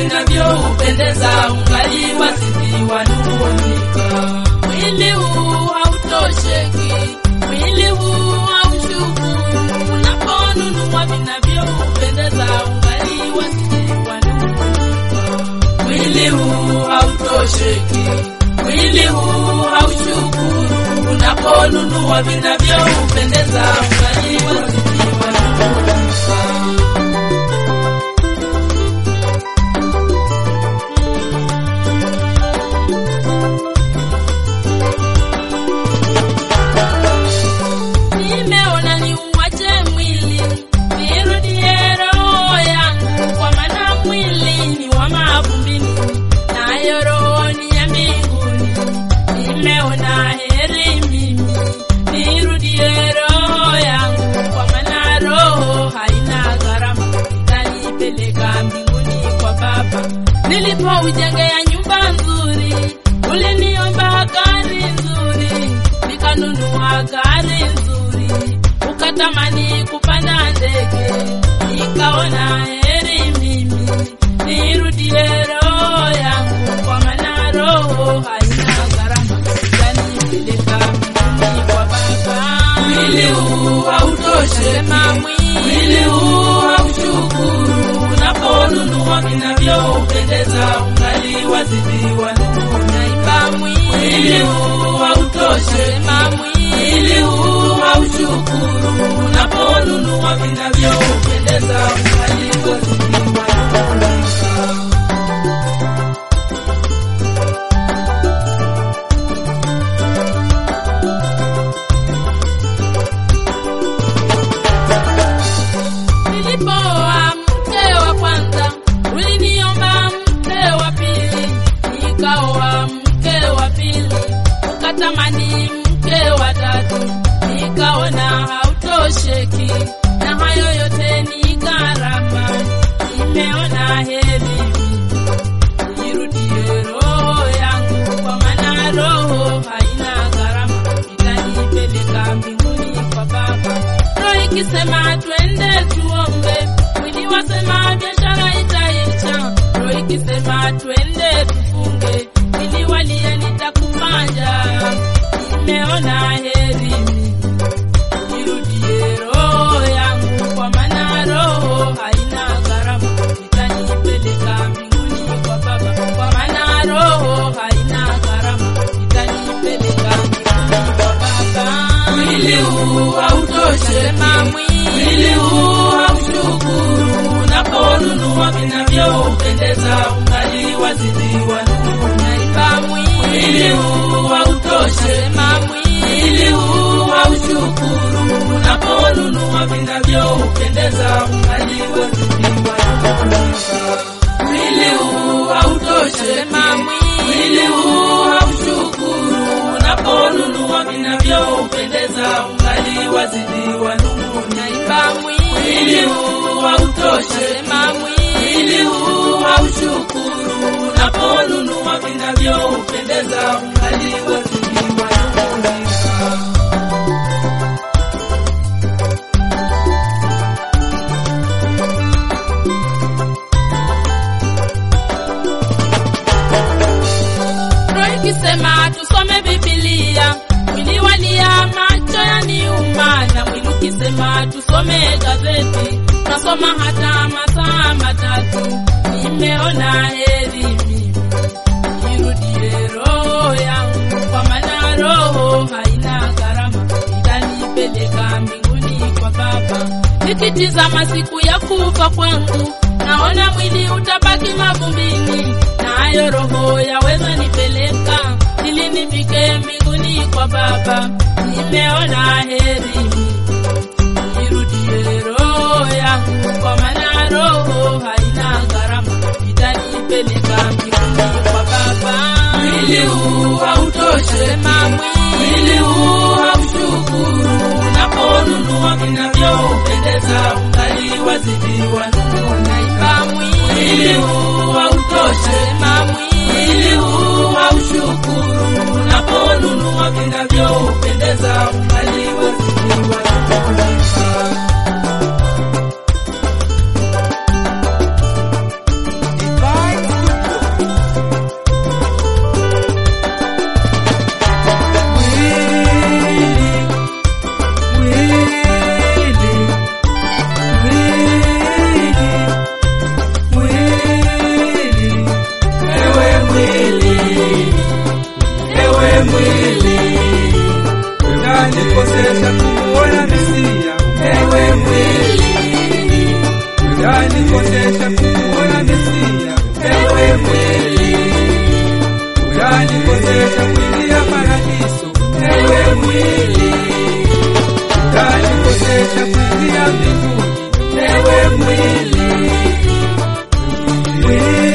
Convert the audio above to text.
vinavyoupendeza ungali wazidi wanung'unika. Mwili huu hautosheki, mwili huu haushukuru, unaponunua vinavyoupendeza ungali wazidi wanung'unika. Mwili huu hautosheki, mwili huu haushukuru, unaponunua vinavyoupendeza ungali wazidi wanung'unika. Nimeona niuache mwili nirudie roho yangu, kwa maana mwili ni wa mavumbini, nayo roho ni ya mbinguni. Nimeona heri mimi nirudie roho yangu, kwa maana roho haina gharama, itanipeleka mbinguni kwa Baba. Nilipoujengea nyumba nzuri, uliniomba gari nzuri, nikanunua gari nzuri, ukatamani kupanda ndege, nikaona heri mimi nirudie roho yangu, kwa maana roho haina gharama, itanipeleka mbinguni kwa Baba. Mwili huu hautoshi, sema mwili huu haushukuru, unaponunua vinavyoupendeza ungali wazidi wanunaiba mwili huu hautoshi, sema mwili huu haushukuru, unaponunua vinavyoupendeza ungali wazidi wanunaiba Nilipoa mke wa kwanza, uliniomba mke wa pili, nikaoa mke wa pili, ukatamani mke wa tatu, nikaona hautosheki, na hayo yote ni gharama. Nimeona heri nirudie roho yangu, kwa maana roho haina gharama, itanipeleka mbinguni kwa Baba. Roho ikisema twende tuombe, mwili wasema biashara itaisha. Roho ikisema twende tufunge, mwili walia nitakumanja. Nimeona heri nirudie roho yangu, kwa maana roho haina gharama, itanipeleka mbinguni kwa Baba. Kwa maana roho haina gharama, itanipeleka mbinguni kwa Baba. Mwili huu hautoshi, sema mwili huu haushukuru, unaponunua vinavyoupendeza ungali wazidi wanunaiba. Mwili huu hautoshi, sema mwili huu haushukuru, unaponunua vinavyoupendeza ungali wazidi wanunaiba. Mwili huu hautoshi, sema mwili huu haushukuru, unaponunua vinavyoupendeza ungali wazidi wanunaiba. Mwili huu hautoshi, sema mwili huu haushukuru, unaponunua vinavyoupendeza ungali wazidi wanunaiba. Roho ikisema tusome Biblia, mwili walia, macho yaniuma, na mwili ukisema tusome gazeti, nasoma hata masaa matatu. Nimeona heri mimi nirudie roho yangu, kwa maana roho haina gharama, itanipeleka mbinguni kwa Baba. Nikitizama siku ya kufa kwangu, naona mwili utabaki mavumbini, nayo roho yaweza nipeleka ili nifike mbinguni kwa Baba. Nimeona heri nirudie roho yangu, kwa maana roho haina gharama, itanipeleka mbinguni kwa Baba. Mwili huu hautoshi, sema mwili huu haushukuru, unaponunua vinavyoupendeza ungali wazidi wanunaiba. Mwili huu hautoshi, sema mwili huu haushukuru, unaponunua vinavyoupendeza ungali wazidi wanunaiba. Divine mwili